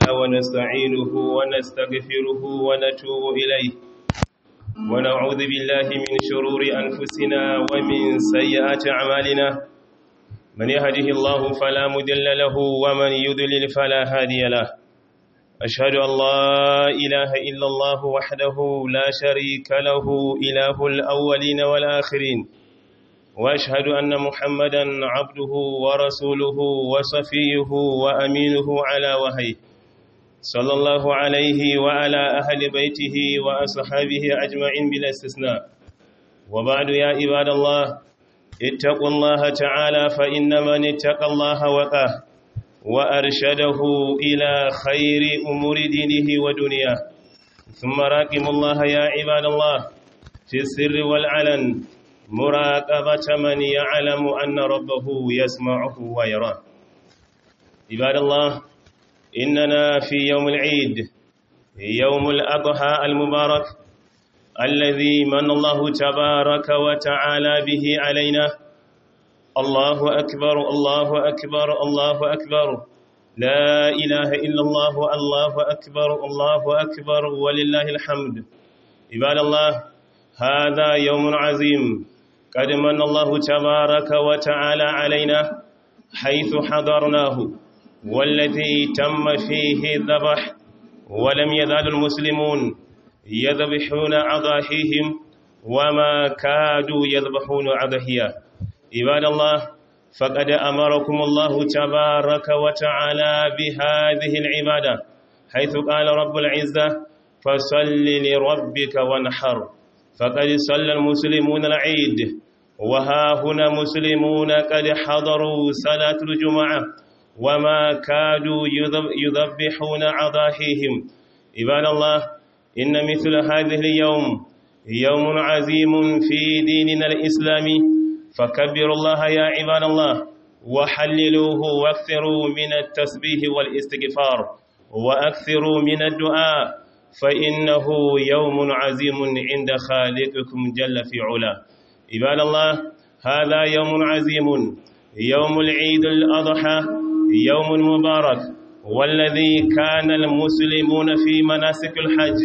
ونستعينه ونستغفره ونتوب إليه ونعوذ بالله من شرور أنفسنا ومن سيئات أعمالنا من يهده الله فلا مدل له ومن يضلل فلا هادي له أشهد أن لا إله إلا الله وحده لا شريك له إله الأولين والآخرين وأشهد أن محمدا عبده ورسوله وصفيه وأمينه على وهيه صلى الله عليه وعلى أهل بيته وأصحابه أجمعين بلا استثناء وبعد يا عباد الله اتقوا الله تعالى فإن من اتقى الله وقاه وأرشده إلى خير أمور دينه ودنياه ثم راقم الله يا عباد الله في السر والعلن مراقبة من يعلم أن ربه يسمعه ويراه عباد الله إننا في يوم العيد يوم الأضحى المبارك الذي من الله تبارك وتعالى به علينا الله أكبر الله أكبر الله أكبر لا إله إلا الله الله أكبر الله أكبر ولله الحمد عباد الله هذا يوم عظيم قد من الله تبارك وتعالى علينا حيث حضرناه والذي تم فيه الذبح ولم يزال المسلمون يذبحون أضاحيهم وما كادوا يذبحون أضحيا عباد الله فقد أمركم الله تبارك وتعالى بهذه العبادة حيث قال رب العزة فصل لربك وانحر فقد صلى المسلمون العيد وها هنا مسلمون قد حضروا صلاة الجمعة وما كادوا يذبحون عضاحيهم عباد الله إن مثل هذه اليوم يوم عظيم في ديننا الإسلامي فكبروا الله يا عباد الله وحللوه واكثروا من التسبيح والاستغفار واكثروا من الدعاء فإنه يوم عظيم عند خالقكم جل في علا عباد الله هذا يوم عظيم يوم العيد الأضحى يوم مبارك والذي كان المسلمون في مناسك الحج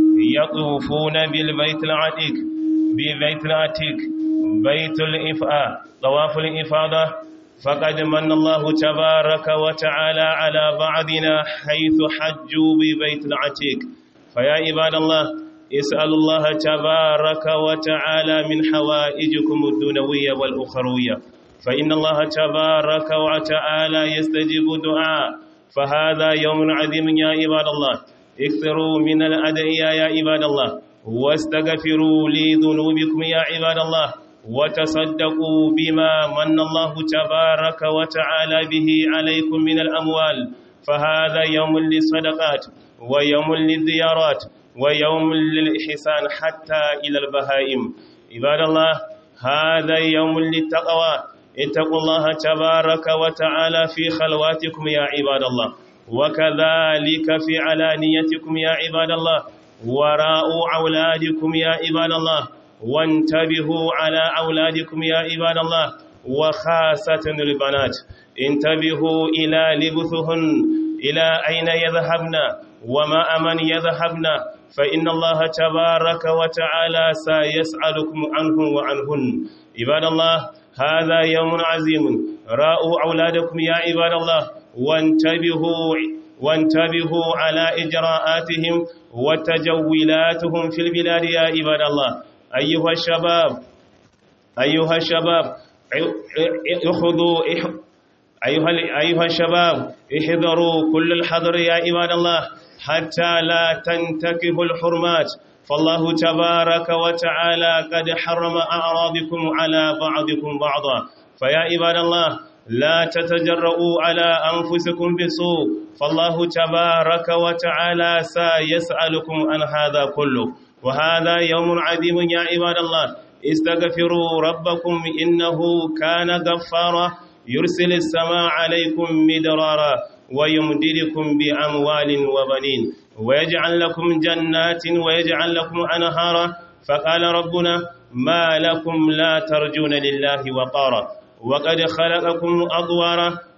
يطوفون بالبيت العتيق ببيت العتيق بيت الإفاء طواف الإفاضة فقد من الله تبارك وتعالى على بعضنا حيث حجوا ببيت العتيق فيا عباد الله اسأل الله تبارك وتعالى من حوائجكم الدنوية والأخروية فإن الله تبارك وتعالى يستجيب دعاء فهذا يوم عظيم يا عباد الله اكثروا من الأدعية يا عباد الله واستغفروا لذنوبكم يا عباد الله وتصدقوا بما من الله تبارك وتعالى به عليكم من الأموال فهذا يوم للصدقات ويوم للزيارات ويوم للإحسان حتى إلى البهائم عباد الله هذا يوم للتقوى اتقوا الله تبارك وتعالى في خلواتكم يا عباد الله وكذلك في علانيتكم يا عباد الله وراء أولادكم يا عباد الله وانتبهوا على أولادكم يا عباد الله وخاصة البنات انتبهوا إلى لبثهن إلى أين يذهبن وما أمن يذهبن فإن الله تبارك وتعالى سيسألكم عنه وعنهن عباد الله هذا يوم عظيم راءوا أولادكم يا عباد الله وانتبهوا وانتبهوا على إجراءاتهم وتجولاتهم في البلاد يا عباد الله أيها الشباب أيها الشباب اخذوا أيها أيها الشباب احذروا كل الحذر يا عباد الله حتى لا تنتكه الحرمات فالله تبارك وتعالى قد حرم أعراضكم على بعضكم بعضا فيا عباد الله لا تتجرؤوا على أنفسكم بسوء فالله تبارك وتعالى سيسألكم عن هذا كله وهذا يوم عظيم يا عباد الله استغفروا ربكم إنه كان غفارا يرسل السماء عليكم مدرارا ويمددكم بأموال وبنين ويجعل لكم جنات ويجعل لكم أنهارا فقال ربنا ما لكم لا ترجون لله وقارا وقد خلقكم أضوارا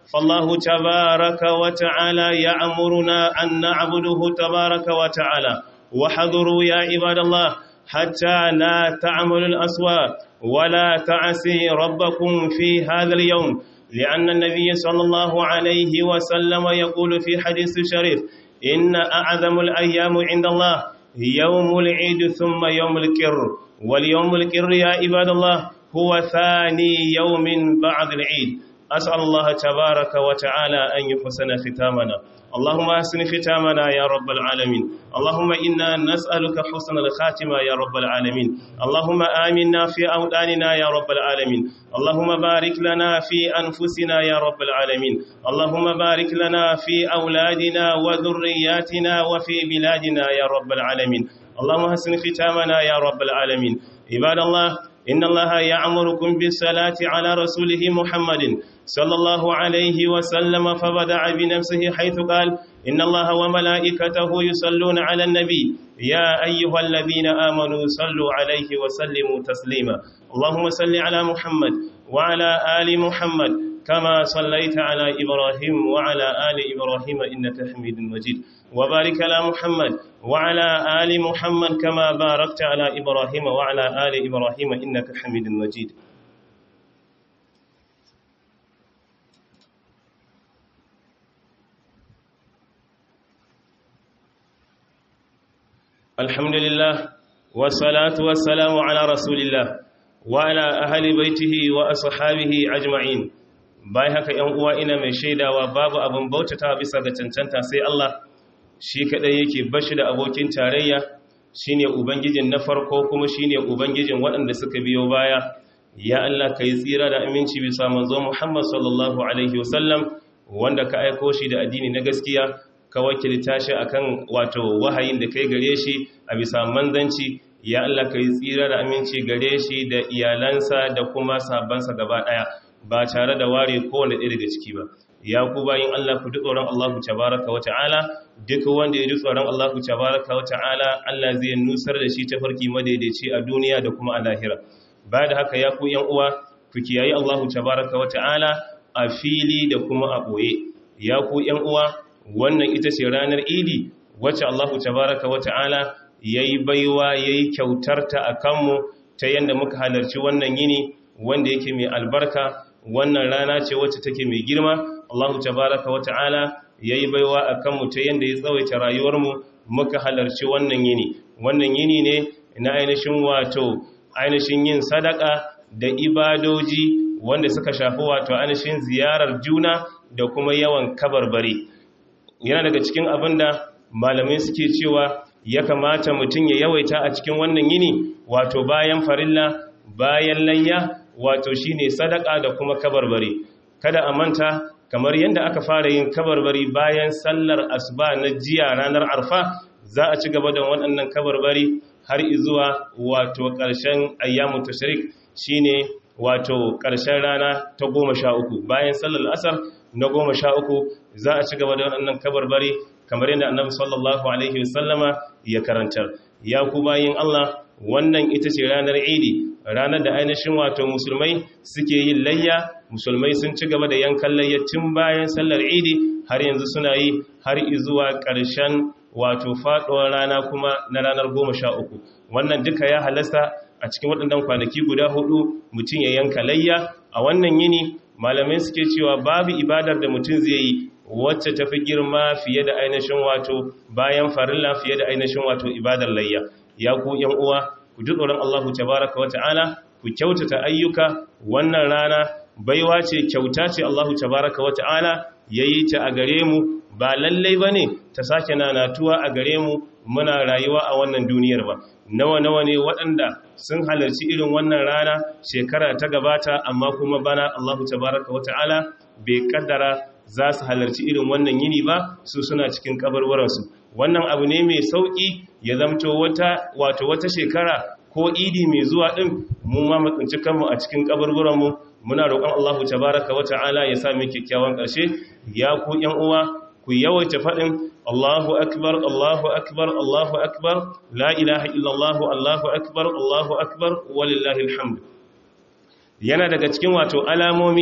فالله تبارك وتعالى يأمرنا أن نعبده تبارك وتعالى وحذروا يا عباد الله حتى لا تعملوا الأسواء ولا تعسي ربكم في هذا اليوم لأن النبي صلى الله عليه وسلم يقول في حديث شريف إن أعظم الأيام عند الله يوم العيد ثم يوم الكر واليوم الكر يا عباد الله هو ثاني يوم بعد العيد أسأل الله تبارك وتعالى أن يحسن ختامنا اللهم أحسن ختامنا يا رب العالمين اللهم إنا نسألك حسن الخاتمة يا رب العالمين اللهم آمنا في أوداننا يا رب العالمين اللهم بارك لنا في أنفسنا يا رب العالمين اللهم بارك لنا في أولادنا وذرياتنا وفي بلادنا يا رب العالمين اللهم حسن ختامنا يا رب العالمين عباد الله إن الله يعمركم بالصلاة على رسوله محمد صلى الله عليه وسلم فبدع بنفسه حيث قال إن الله وملائكته يصلون على النبي يا أيها الذين آمنوا صلوا عليه وسلموا تسليما اللهم صل على محمد وعلى آل محمد كما صليت على إبراهيم وعلى آل إبراهيم إنك حميد مجيد وبارك على محمد وعلى آل محمد كما باركت على إبراهيم وعلى آل إبراهيم إنك حميد مجيد الحمد لله والصلاة والسلام على رسول الله وعلى أهل بيته وأصحابه أجمعين bai haka ‘yan uwa ina mai shaidawa babu abin bautata bisa ga cancanta sai Allah shi kaɗai yake bashi da abokin tarayya shi ne Ubangijin na farko kuma shi ne Ubangijin waɗanda suka biyo baya ya Allah ka yi tsira da aminci bisa manzo Muhammad sallallahu Alaihi wasallam wanda ka aiko shi da addini na gaskiya ka wakilta shi akan wato wahayin da kai gare shi a bisa manzanci ya Allah ka yi tsira da aminci gare shi da iyalansa da kuma sabansa gaba ɗaya ba tare da ware kowane ɗaya daga ciki ba ya ku bayin Allah ku ji tsoron Allah ku tabaraka wa ta'ala duk wanda ya ji tsoron Allah ku tabaraka wa ta'ala Allah zai nusar da shi ta farki madaidaici a duniya da kuma a lahira ba da haka ya ku yan uwa ku kiyayi Allah tabaraka wa ta'ala a fili da kuma a ɓoye ya ku yan uwa wannan ita ce ranar idi wacce Allah tabaraka wa ta'ala yayi baiwa yayi kyautarta a kanmu ta yanda muka halarci wannan yini wanda yake mai albarka wannan rana ce wacce take mai girma Allah tabaraka wa ta'ala yayi baiwa akan mu ta yanda ya tsawaita rayuwarmu muka halarci wannan yini wannan yini ne na ainihin wato ainihin yin sadaka da ibadoji wanda suka shafi wato ainihin ziyarar juna da kuma yawan kabarbari yana daga cikin abin da malamai suke cewa ya kamata mutum ya yawaita a cikin wannan yini wato bayan farilla bayan layya wato shine sadaka da kuma kabarbari kada a manta kamar yadda aka fara yin kabarbari bayan sallar asuba na jiya ranar arfa za a ci gaba da waɗannan kabarbari har izuwa wato ƙarshen ayyamu tashrik shine wato ƙarshen rana ta goma sha uku bayan sallar asar na goma sha uku za a ci gaba da waɗannan kabarbari kamar yadda annabi sallallahu alaihi wasallama ya karantar ya ku bayin Allah wannan ita ce ranar idi ranar da ainihin wato musulmai suke yin layya musulmai sun ci gaba da yankan layya tun bayan sallar idi har yanzu suna yi har izuwa ƙarshen wato faɗuwar rana kuma na ranar goma sha uku wannan duka ya halasta a cikin waɗannan kwanaki guda hudu mutum ya yanka layya a wannan yini malamai suke cewa babu ibadar da mutum zai yi wacce ta fi girma fiye da ainihin wato bayan farilla fiye da ainihin wato ibadar layya ya ku yan uwa ku ji tsoron Allahu tabaraka wata'ala ku kyautata ayyuka wannan rana baiwa ce kyauta ce Allahu tabaraka wata'ala yayi ta a gare mu ba lallai bane ta sake nanatuwa a gare mu muna rayuwa a wannan duniyar ba nawa nawa ne waɗanda sun halarci irin wannan rana shekara ta gabata amma kuma bana Allahu tabaraka wata'ala bai kaddara za su halarci irin wannan yini ba su suna cikin kabarwaransu wannan abu ne mai sauƙi ya zamto wata wato wata shekara ko idi mai zuwa ɗin mu ma matsinci kanmu a cikin kabarwaranmu muna roƙon Allahu tabaraka wa ta'ala ya sa mu kyakkyawan ƙarshe ya ku ƴan uwa ku yawaita faɗin Allahu akbar Allahu akbar Allahu akbar la ilaha illallah Allahu akbar Allahu akbar walillahi alhamd yana daga cikin wato alamomi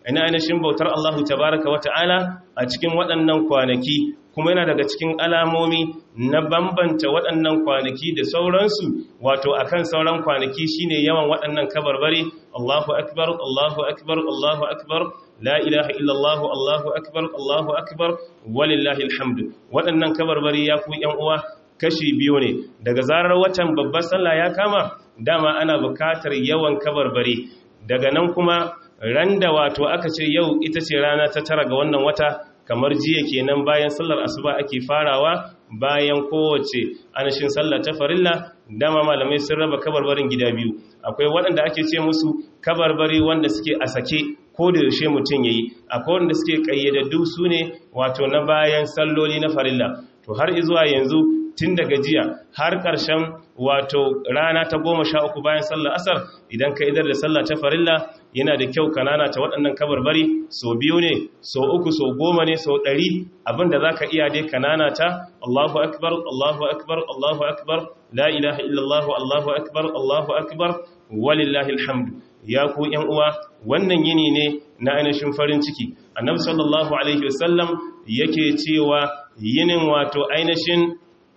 ina ainihin bautar Allahu tabaraka wata'ala a cikin waɗannan kwanaki kuma yana daga cikin alamomi na bambanta waɗannan kwanaki da sauransu wato akan sauran kwanaki shine yawan waɗannan kabarbari Allahu akbar Allahu akbar Allahu akbar la ilaha illallah Allahu akbar Allahu akbar walillahi alhamdu waɗannan kabarbari ya ku ƴan uwa kashi biyu ne daga zarar watan babbar sallah ya kama dama ana bukatar yawan kabarbari daga nan kuma randa wato aka ce yau ita ce rana ta tara ga wannan wata kamar jiya kenan bayan sallar asuba ake farawa bayan kowace anashin sallar ta farilla dama malamai sun raba kabarbarin gida biyu akwai waɗanda ake ce musu kabarbari wanda suke a sake ko da yaushe mutum yayi akwai wanda suke kayyadaddu su ne wato na bayan salloli na farilla to har zuwa yanzu tun daga jiya har ƙarshen wato rana ta goma sha uku bayan sallar asar idan ka idar da sallah ta farilla yana da kyau kanana ta waɗannan kabarbari so biyu ne so uku so goma ne so ɗari abinda za ka iya dai kanana ta allahu akbar allahu akbar allahu akbar la ilaha illallah allahu akbar allahu akbar walillahi alhamdu ya ku yan uwa wannan yini ne na ainihin farin ciki annabi sallallahu alaihi wasallam yake cewa yinin wato ainihin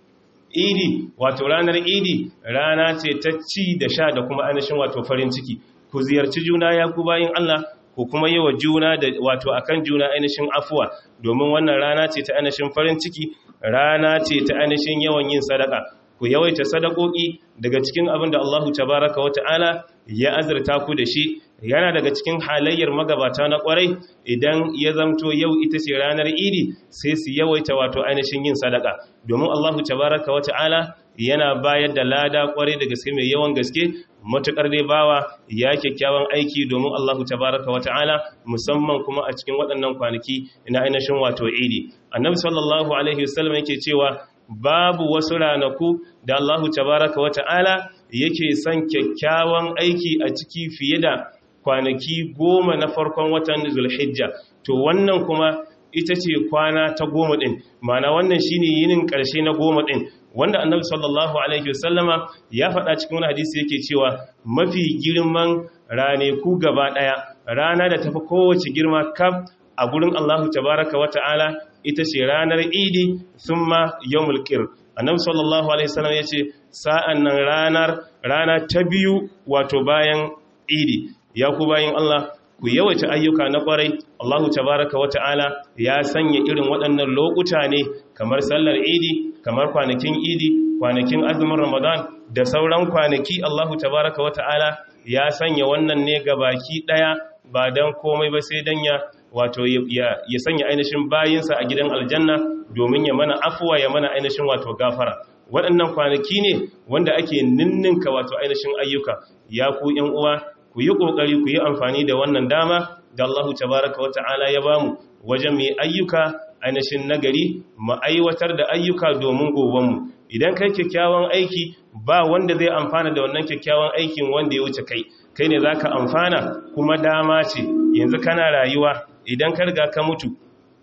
idi wato ranar idi rana ce ta ci da sha da kuma ainihin wato farin ciki ku ziyarci juna ya ku bayin Allah ku kuma yi wa juna da wato akan juna ainihin afuwa domin wannan rana ce ta ainihin farin ciki rana ce ta ainihin yawan yin sadaka ku yawaita sadakoki daga cikin abin da Allahu tabaraka wa ta'ala ya azurta ku da shi yana daga cikin halayyar magabata na kwarai idan ya zamto yau ita ce ranar idi sai su yawaita wato ainihin yin sadaka domin Allahu tabaraka wa ta'ala yana bayar da lada kwarai da gaske mai yawan gaske matukar dai bawa ya kyakkyawan aiki domin Allahu tabaraka wa ta'ala musamman kuma a cikin waɗannan kwanaki na ainihin wato idi annabi sallallahu alaihi wasallam yake cewa babu wasu ranaku da Allahu tabaraka wa ta'ala yake son kyakkyawan aiki a ciki fiye da kwanaki goma na farkon watan zulhijja to wannan kuma ita ce kwana ta goma ɗin mana wannan shine yinin ƙarshe na goma ɗin wanda annabi sallallahu alaihi wasallama ya faɗa cikin wani hadisi yake cewa mafi girman raneku gaba ɗaya rana da tafi kowace girma kaf a gurin Allahu tabaraka wa ta'ala ita ce ranar idi thumma yawmul qir annabi sallallahu alaihi wasallam yace sa'an nan ranar rana ta biyu wato bayan idi ya ku bayin Allah ku yawaita ayyuka na kwarai Allahu tabaraka wa ta'ala ya sanya irin waɗannan lokuta ne kamar sallar idi kamar kwanakin idi kwanakin azumin ramadan da sauran kwanaki Allahu tabaraka wa ta'ala ya sanya wannan ne ga baki ɗaya ba don komai ba sai don ya wato ya sanya ainihin bayinsa a gidan aljanna domin ya mana afuwa ya mana ainihin wato gafara waɗannan kwanaki ne wanda ake ninninka wato ainihin ayyuka ya ku ‘yan uwa ku yi ƙoƙari ku yi amfani da wannan dama da Allah tabaraka wa ta'ala ya bamu wajen mai ayyuka ainihin nagari mu aiwatar da ayyuka domin gobenmu idan kai kyakkyawan aiki ba wanda zai amfana da wannan kyakkyawan aikin wanda ya wuce kai kai ne za ka amfana kuma dama ce yanzu kana rayuwa idan ka riga ka mutu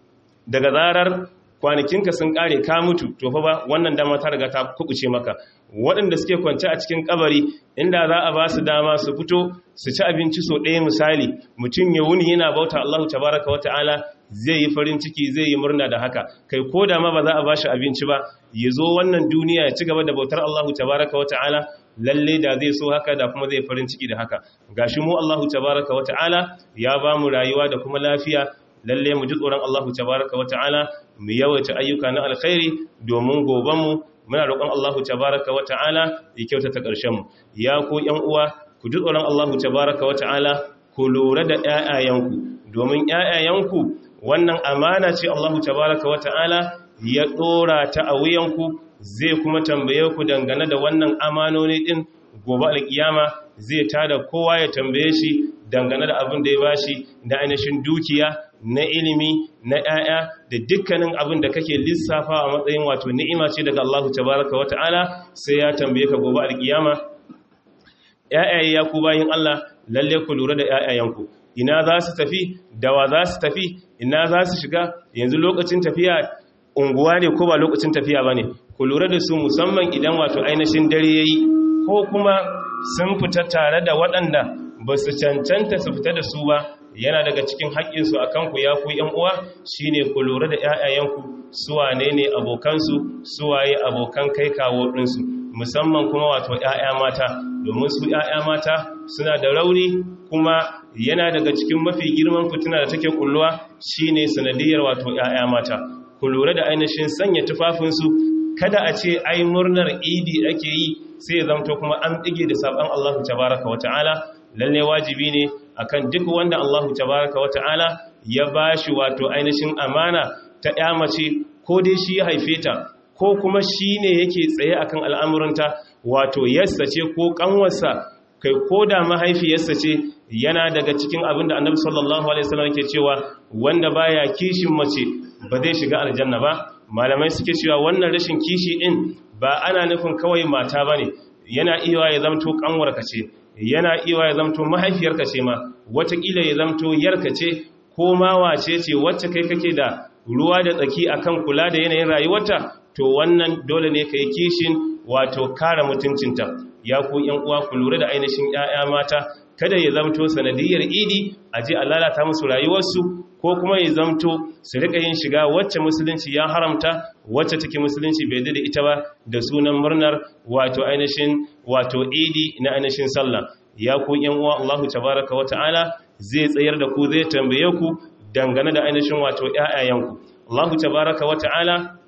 daga zarar kwanakinka sun kare ka mutu to fa ba wannan dama ta riga ta kubuce maka waɗanda suke kwance a cikin kabari inda za a ba su dama su fito su ci abinci so ɗaya misali mutum ya wuni yana bauta Allah tabaraka wata'ala zai yi farin ciki zai yi murna da haka kai ko da ma ba za a ba shi abinci ba ya zo wannan duniya ya ci gaba da bautar Allah tabaraka wata'ala lalle da zai so haka da kuma zai farin ciki da haka gashi mu Allah tabaraka wata'ala ya ba mu rayuwa da kuma lafiya lalle mu ji tsoron Allah tabaraka wa ta'ala mu yawaita ayyuka na alkhairi domin gobanmu muna roƙon Allah tabaraka wa ta'ala ya kyautata ƙarshen mu ya ko ƴan uwa ku ji tsoron Allah tabaraka wa ta'ala ku lura da ƴaƴayenku domin ƴaƴayenku wannan amana ce Allah tabaraka wa ta'ala ya ɗora ta a wuyanku zai kuma tambaye ku dangane da wannan amanoni din gobe alkiyama zai tada kowa ya tambaye shi dangane da abin da ya bashi na ainihin dukiya na ilimi na ‘ya'ya da dukkanin abin da kake lissafa a matsayin wato ni'ima ce daga Allah tabaraka wa ta'ala sai ya tambaye ka gobe alkiyama ‘ya'yaye ya ku bayin Allah lalle ku lura da ‘ya'yayenku ina za su tafi dawa za su tafi ina za su shiga yanzu lokacin tafiya unguwa ne ko ba lokacin tafiya ba ne ku lura da su musamman idan wato ainihin dare ya yi ko kuma sun fita tare da waɗanda ba su cancanta su fita da su ba yana daga cikin haƙƙinsu a kanku ya ku ‘yan uwa shine ku lura da ‘ya'yayenku suwane ne abokansu suwaye abokan kai kawo ɗinsu musamman kuma wato ‘ya'ya mata domin su ‘ya'ya mata suna da rauni kuma yana daga cikin mafi girman fitina da take kulluwa shine sanadiyar wato ‘ya'ya mata ku lura da ainihin sanya tufafinsu kada a ce ai murnar idi ake yi sai ya zamto kuma an ɗige da saɓon Allahu tabaraka wa ta'ala lalle wajibi ne akan duk wanda Allahu tabaraka wa ta'ala ya bashi wato ainihin amana ta ƴa mace ko dai shi ya haife ta ko kuma shi ne yake tsaye akan al'amuranta wato yassa ce ko ƙanwarsa kai ko da mahaifiyarsa ce yana daga cikin abin da annabi sallallahu alaihi wasallam ke cewa wanda baya kishin mace ba zai shiga aljanna ba malamai suke cewa wannan rashin kishi din ba ana nufin kawai mata bane yana iya ya zamto kanwarka ce yana iya ya zamto mahaifiyarka ce ma watakila ya zamto yarka ce ko ma wace ce wacce kai kake da ruwa da tsaki akan kula da yanayin rayuwarta to wannan dole ne kai kishin wato kare mutuncinta ya ku yan uwa ku lura da ainihin ƴaƴa mata kada ya zamto sanadiyar idi a je a lalata musu rayuwarsu ko kuma ya zamto su rika yin shiga wacce musulunci ya haramta wacce take musulunci bai da ita ba da sunan murnar wato ainihin wato idi na ainihin sallah ya ku yan uwa Allahu tabaraka wa ta'ala zai tsayar da ku zai tambaye ku dangane da ainihin wato ƴaƴayenku Allahu tabaraka wa ta'ala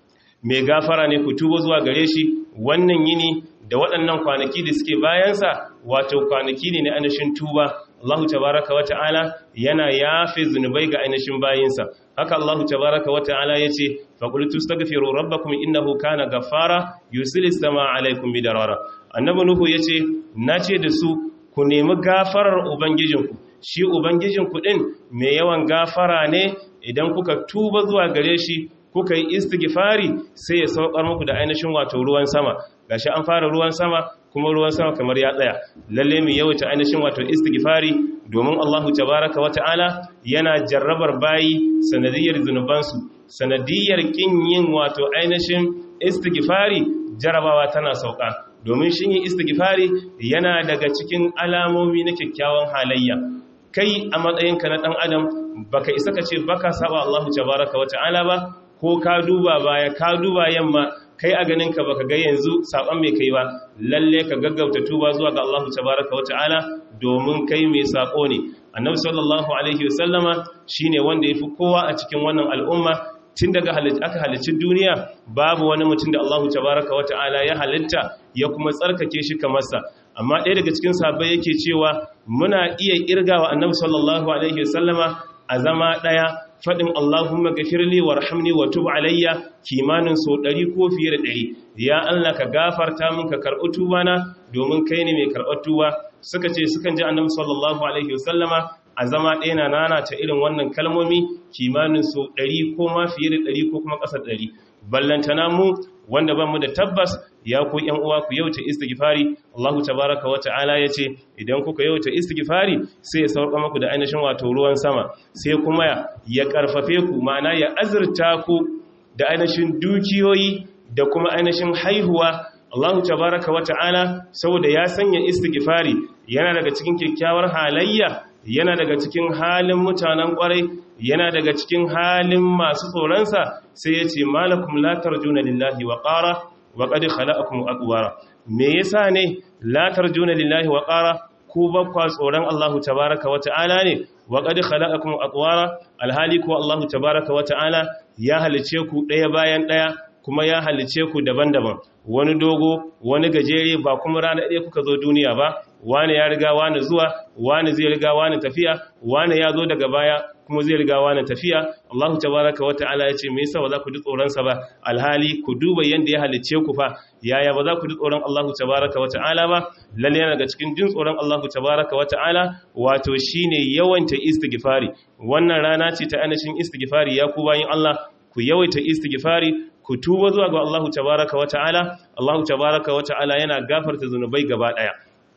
mai gafara ne ku tubo zuwa gare shi wannan yini da waɗannan kwanaki da suke bayansa wato kwanaki ne na ainihin tuba Allah tabaraka wa ta'ala yana yafe zunubai ga ainihin bayinsa haka Allah tabaraka wa ta'ala ya ce faƙultu staghfiru rabbakum innahu kana gaffara yusilis sama alaikum bidarara annabi nuhu ya ce na ce da su ku nemi gafarar ubangijinku shi ubangijinku din mai yawan gafara ne idan kuka tuba zuwa gare shi kuka yi istighfari sai ya saukar muku da ainihin wato ruwan sama gashi an fara ruwan sama kuma ruwan sama kamar ya tsaya lalle mu yawaita ainihin wato istighfari domin Allahu tabaaraka wata'ala yana jarrabar bayi sanadiyar zunubansu sanadiyar kin yin wato ainihin istighfari jarabawa tana sauka domin shin yin istighfari yana daga cikin alamomi na kyakkyawan halayya kai a matsayinka na dan adam baka isa ka ce baka saba Allahu tabaaraka wata'ala ba ko ka duba baya ka duba yamma kai a ganin ka baka ga yanzu saban mai kai ba lalle ka gaggauta tuba zuwa ga Allah tabaraka wa ta'ala domin kai mai sako ne annabi sallallahu alaihi wasallama shine wanda yafi kowa a cikin wannan al'umma tun daga aka halicci duniya babu wani mutum da Allah tabaraka wa ta'ala ya halitta ya kuma tsarkake shi kamar sa amma ɗaya daga cikin sahabbai yake cewa muna iya kirgawa annabi sallallahu alaihi wasallama a zama ɗaya faɗin Allahumma gafirli warhamni wa tub alayya kimanin so ɗari ko fiye da ɗari ya Allah ka gafarta min ka karɓi tubana domin kai ne mai karɓar tuba suka ce sukan ji annabi sallallahu alaihi wasallama a zama ɗaya na nana ta irin wannan kalmomi kimanin so ɗari ko ma fiye da ɗari ko kuma ƙasa ɗari ballantana mu wanda ban mu da tabbas ya ku ‘yan uwa ku yauta istighfari Allahu tabaraka wa ta'ala ya ce idan kuka yauta istighfari sai ya sauka muku da ainihin wato ruwan sama sai kuma ya karfafe ku ma'ana ya azurta ku da ainihin dukiyoyi da kuma ainihin haihuwa Allahu tabaraka wa ta'ala saboda ya sanya istighfari yana daga cikin kyakkyawar halayya yana daga cikin halin mutanen kwarai yana daga cikin halin masu tsoronsa sai ya ce malakum la tarjuna lillahi wa qara wa qad khalaqakum aqwara me yasa ne la tarjuna lillahi wa qara ku bakwa tsoron Allahu tabaaraka wa ta'ala ne wa qad khalaqakum aqwara alhali ko Allahu tabaaraka wa ta'ala ya halice ku daya bayan daya kuma ya halice ku daban-daban wani dogo wani gajere ba kuma rana ɗaya kuka zo duniya ba wani ya riga wani zuwa wani zai riga wani tafiya wani ya zo daga baya kuma zai riga wani tafiya Allahu tabaraka wa ta'ala ya ce me yasa ba za ku ji tsoron sa ba alhali ku duba yanda ya halicce ku fa yaya ba za ku ji tsoron Allahu tabaraka wa ta'ala ba lalle yana daga cikin jin tsoron Allahu tabaraka wa ta'ala wato shine yawanta istighfari wannan rana ce ta anashin istighfari ya ku bayin Allah ku yawaita istighfari ku tuba zuwa ga Allahu tabaraka wa ta'ala Allahu tabaraka wa ta'ala yana gafarta zunubai gaba daya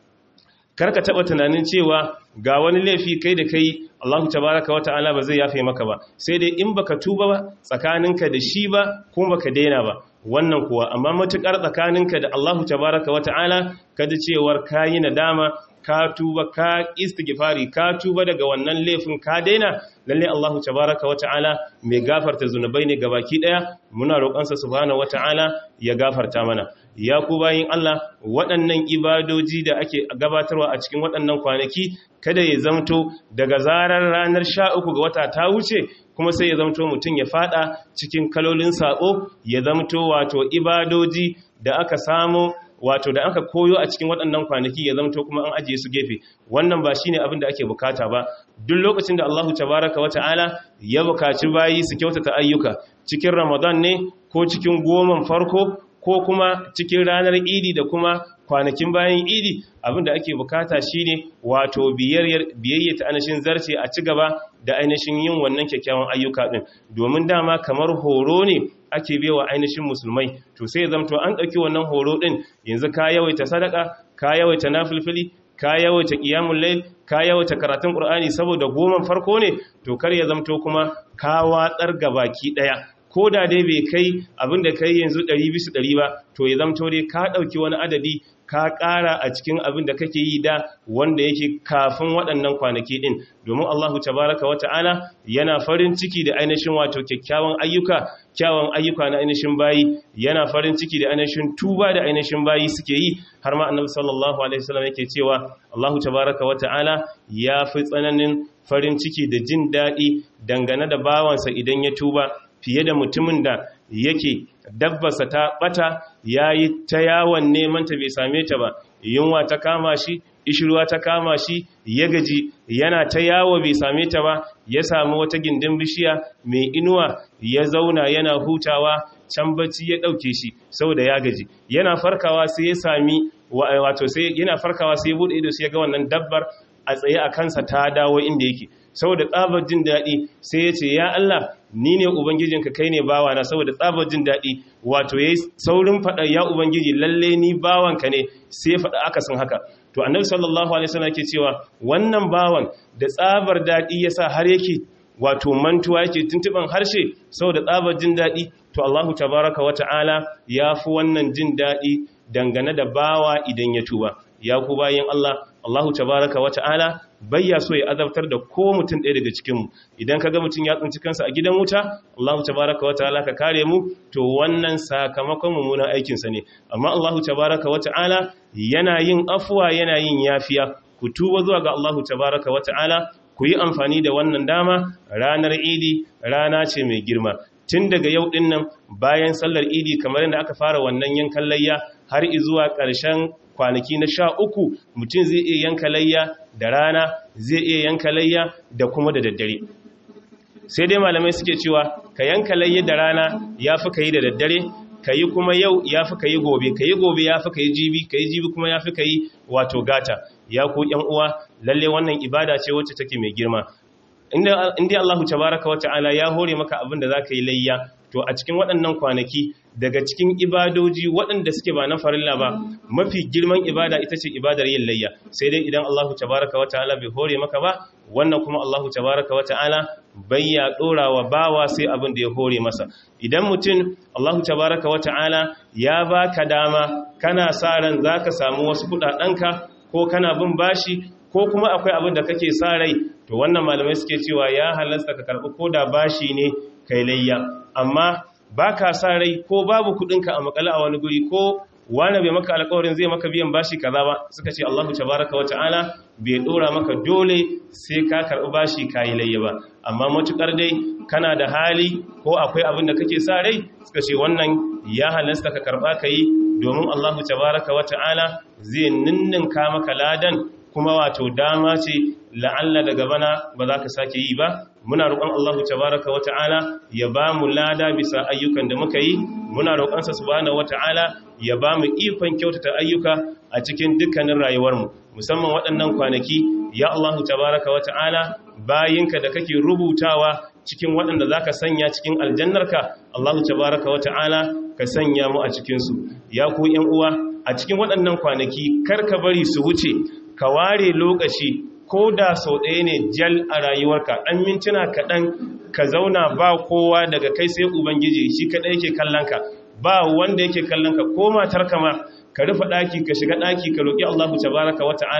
karka taba tunanin cewa ga wani laifi kai da kai Allahu tabaraka wa ta'ala ba zai yafe maka ba sai dai in baka tuba ba tsakaninka da shi ba kuma baka daina ba wannan kuwa amma matukar tsakaninka da Allahu tabaraka wa ta'ala kada cewar kayi nadama ka tuba ka istighfari ka tuba daga wannan laifin ka daina lalle Allahu tabaraka wa ta'ala mai gafarta zunubai ne gabaki daya muna roƙonsa subhanahu wa ta'ala ya gafarta mana ya ku bayin Allah waɗannan ibadoji da ake gabatarwa a cikin waɗannan kwanaki kada ya zamto daga zarar ranar sha uku ga wata ta wuce kuma sai ya zamto mutum ya fada cikin kalolin saƙo ya zamto wato ibadoji da aka samu wato da aka koyo a cikin waɗannan kwanaki ya zamto kuma an ajiye su gefe wannan ba shine abin da ake bukata ba duk lokacin da Allahu tabaraka wa ta'ala ya bukaci bayi su kyautata ayyuka cikin Ramadan ne ko cikin goman farko ko kuma cikin ranar idi da kuma kwanakin bayan idi abinda ake bukata shine wato biyayya ta ainihin zarce a ci gaba da ainihin yin wannan kyakkyawan ayyuka din domin dama kamar horo ne ake bewa ainihin musulmai to sai zamto an ɗauki wannan horo din yanzu ka yawaita sadaka ka yawaita nafilfili ka yawaita qiyamul layl ka yawaita karatun qur'ani saboda goman farko ne to kar ya zamto kuma ka watsar gabaki daya ko da dai bai kai abin da kai yanzu 100 ba to ya zamto dai ka ɗauki wani adadi ka ƙara a cikin abin da kake yi da wanda yake kafin waɗannan kwanaki ɗin domin Allahu tabaraka wa ta'ala yana farin ciki da ainihin wato kyakkyawan ayyuka kyawun ayyuka na ainihin bayi yana farin ciki da ainihin tuba da ainihin bayi suke yi har ma annabi sallallahu alaihi wasallam yake cewa Allahu tabaraka wa ta'ala ya fi tsananin farin ciki da jin daɗi dangane da bawansa idan ya tuba fiye da mutumin da yake dabbarsa ta bata ya yi ta yawon neman ta bai same ta ba yunwa ta kama shi ishirwa ta kama shi ya gaji yana ta yawo bai same ta ba ya samu wata gindin bishiya mai inuwa ya zauna yana hutawa can bacci ya ɗauke shi saboda ya gaji yana farkawa sai ya sami wato sai yana farkawa sai ya bude ido sai ya ga wannan dabbar a tsaye a kansa ta dawo inda yake saboda tsabar jin daɗi sai ya ce ya Allah ni ne ubangijinka kai ne bawana saboda tsabar jin daɗi wato yayi saurin faɗa ya ubangiji lalle ni bawanka ne sai faɗa akasin haka to annabi sallallahu alaihi wasallam yake cewa wannan bawan da tsabar daɗi yasa har yake wato mantuwa yake tuntuban harshe saboda tsabar jin daɗi to Allahu tabaraka wa ta'ala ya fi wannan jin daɗi dangane da bawa idan ya tuba ya ku bayin Allah Allahu tabaraka wa ta'ala bayya so ya azabtar da ko mutum ɗaya daga cikinmu idan ka ga mutum ya tsinci kansa a gidan wuta Allahu tabaraka wa ta'ala ka kare mu to wannan sakamakon mummunan aikinsa ne amma Allahu tabaraka wa ta'ala yana yin afuwa yana yin yafiya ku tuba zuwa ga Allahu tabaraka wa ta'ala ku yi amfani da wannan dama ranar idi rana ce mai girma tun daga yau din nan bayan sallar idi kamar yadda aka fara wannan yankan layya har zuwa ƙarshen kwanaki na sha uku mutum zai iya yanka layya da rana zai iya yanka layya da kuma da daddare sai dai malamai suke cewa ka yanka layya da rana ya fi ka yi da daddare ka yi kuma yau ya fi ka yi gobe ka yi gobe ya fi ka yi jibi ka yi jibi kuma ya fi ka yi wato gata ya ku yan uwa lalle wannan ibada ce wacce take mai girma inda Allahu tabaraka wa ta'ala ya hore maka abin da zaka yi layya to a cikin waɗannan kwanaki daga cikin ibadoji waɗanda suke ba na farilla ba mafi girman ibada ita ce ibadar yin layya sai dai idan Allahu tabaraka wa ta'ala bai hore maka ba wannan kuma Allahu tabaraka wa ta'ala bai ya dora wa bawa sai abin da ya hore masa idan mutum Allahu tabaraka wa ta'ala ya baka dama kana sa ran zaka samu wasu kudadenka ko kana bin bashi ko kuma akwai abin da kake sa rai to wannan malamai suke cewa ya halasta ka karbi koda bashi ne kai layya amma ba ka sa rai ko babu kudinka a makale a wani guri ko wani bai maka alkawarin zai maka biyan bashi kaza ba suka ce Allahu tabaraka wa ta'ala bai dora maka dole sai ka karbi bashi kayi layya ba amma matukar dai kana da hali ko akwai abin da kake sa rai suka ce wannan ya halasta ka karba kai domin Allahu tabaraka wa ta'ala zai ninninka maka ladan kuma wato dama ce la'alla daga bana ba za ka sake yi ba muna roƙon Allah tabaraka wa ta'ala ya ba mu lada bisa ayyukan da muka yi muna roƙonsa subhanahu wa ta'ala ya ba mu ikon kyautata ayyuka a cikin dukkanin rayuwarmu musamman waɗannan kwanaki ya Allah tabaraka wa ta'ala bayinka da kake rubutawa cikin waɗanda za ka sanya cikin aljannarka Allah tabaraka wa ta'ala ka sanya mu a cikinsu ya ku ‘yan uwa a cikin waɗannan kwanaki kar ka bari su wuce ka ware lokaci ko da sau ɗaya ne jal a rayuwarka ɗan mintuna kaɗan ka zauna ba kowa daga kai sai ubangiji shi kaɗai yake kallonka ba wanda yake kallonka ko matar kama ka rufe ɗaki ka shiga ɗaki ka roƙi allahu tabaraka wa ta'ala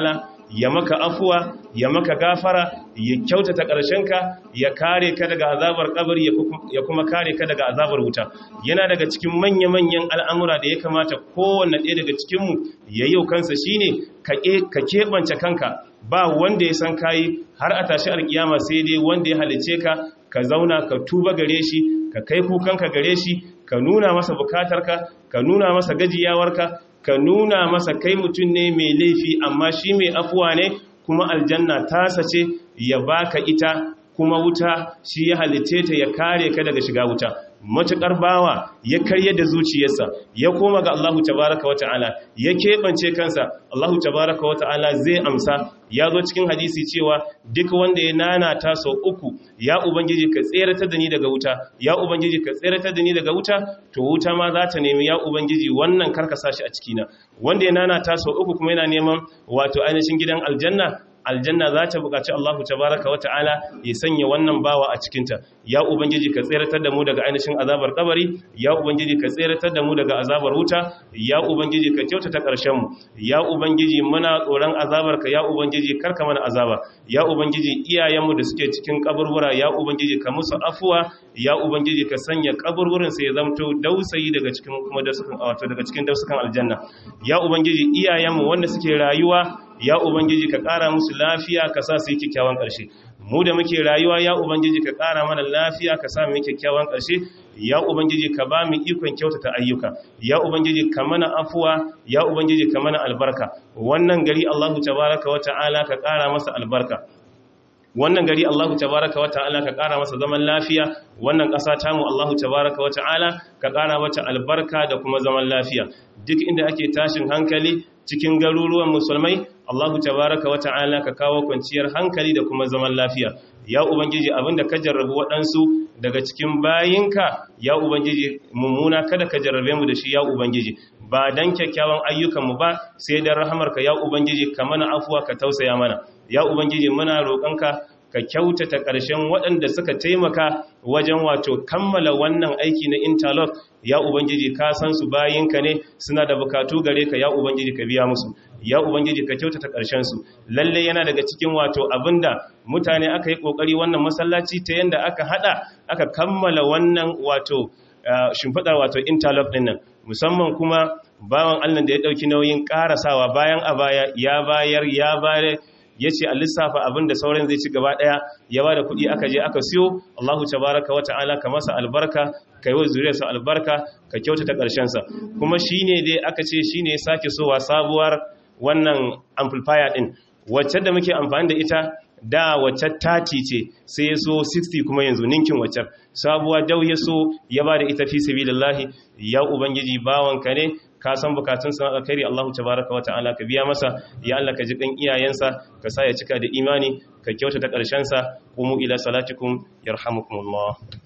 ya maka afuwa ya maka gafara ya kyautata ƙarshenka ya kare ka daga azabar kabari ya kuma kare ka daga azabar wuta yana daga cikin manya-manyan al'amura da ya kamata kowanne ɗaya daga cikinmu ya yi kansa shine ka keɓance kanka ba wanda ya san kayi har a tashi alkiyama sai dai wanda ya halice ka ka zauna ka tuba gare shi ka kai kukanka gare shi ka nuna masa bukatarka ka nuna masa gajiyawarka ka nuna masa kai mutum ne mai laifi amma shi mai afuwa ne kuma aljanna tasa ce ya baka ita kuma wuta shi ya halitte ta ya kare ka daga shiga wuta matuƙar bawa ya karye da zuciyarsa ya koma ga Allahu tabaraka wa ta'ala ya keɓance kansa Allahu tabaraka wa ta'ala zai amsa ya zo cikin hadisi cewa duk wanda ya nana ta sau uku ya ubangiji ka tseratar da ni daga wuta ya ubangiji ka tseratar da ni daga wuta to wuta ma za ta nemi ya ubangiji wannan karkasa shi a cikina wanda ya nana ta sau uku kuma yana neman wato ainihin gidan aljanna aljanna za ta buƙaci Allahu tabaraka wa ta'ala ya sanya wannan bawa a cikinta ya ubangiji ka tseratar da mu daga ainihin azabar kabari ya ubangiji ka tseratar da mu daga azabar wuta ya ubangiji ka kyautata ƙarshen mu ya ubangiji muna tsoron azabar ka ya ubangiji karka mana azaba ya ubangiji iyayenmu da suke cikin kaburbura ya ubangiji ka musu afuwa ya ubangiji ka sanya kaburburin sai ya zamto dausayi daga cikin kuma dausukan wato daga cikin dausukan aljanna ya ubangiji iyayenmu wanda suke rayuwa ya ubangiji ka ƙara musu lafiya ka sa su yi kyakkyawan ƙarshe mu da muke rayuwa ya ubangiji ka ƙara mana lafiya ka sa mu yi kyakkyawan ƙarshe ya ubangiji ka ba mu ikon kyautata ayyuka ya ubangiji ka mana afuwa ya ubangiji ka mana albarka wannan gari Allahu tabaraka wa ta'ala ka ƙara masa albarka wannan gari Allahu tabaraka wa ta'ala ka ƙara masa zaman lafiya wannan ƙasa ta mu Allahu tabaraka wa ta'ala ka ƙara mata albarka da kuma zaman lafiya duk inda ake tashin hankali cikin garuruwan musulmai Allahu tabaraka wa ta'ala ka kawo kwanciyar hankali da kuma zaman lafiya ya ubangiji abinda ka jarrabu waɗansu daga cikin bayinka ya ubangiji mummuna kada ka jarrabe mu da shi ya ubangiji ba dan kyakkyawan ayyukanmu ba sai dan rahamarka ya ubangiji ka mana afuwa ka tausaya mana ya ubangiji muna roƙonka ka kyautata ƙarshen waɗanda suka taimaka wajen wato kammala wannan aiki na interlock ya ubangiji ka san su bayinka ne suna da bukatu gare ka ya ubangiji ka biya musu ya ubangiji ka kyautata ƙarshen su lalle yana daga cikin wato abinda mutane aka yi ƙoƙari wannan masallaci ta yanda aka hada aka kammala wannan wato shimfiɗar wato interlock ɗin nan musamman kuma bawan allah da ya ɗauki nauyin ƙarasawa bayan a baya ya bayar ya bayar ya ce a lissafa abin da sauran zai ci gaba ɗaya ya ba da kuɗi aka je aka siyo Allahu tabaraka wa ta'ala ka masa albarka ka yi wa zuriyarsa albarka ka kyautata ƙarshensa kuma shi ne dai aka ce shi ne sake sowa sabuwar wannan amplifier ɗin wacce da muke amfani da ita da wacce tati ce sai ya so 60 kuma yanzu ninkin wacce sabuwa dau ya so ya ba da ita fi sabilillahi ya ubangiji bawanka ne ka san bukatunsa na alkhairi Allahu tabaraka wa ta'ala ka biya masa ya Allah ka ji kan iyayensa ka sa ya cika da imani ka kyautata ƙarshen sa qumu ila salatikum yarhamukumullah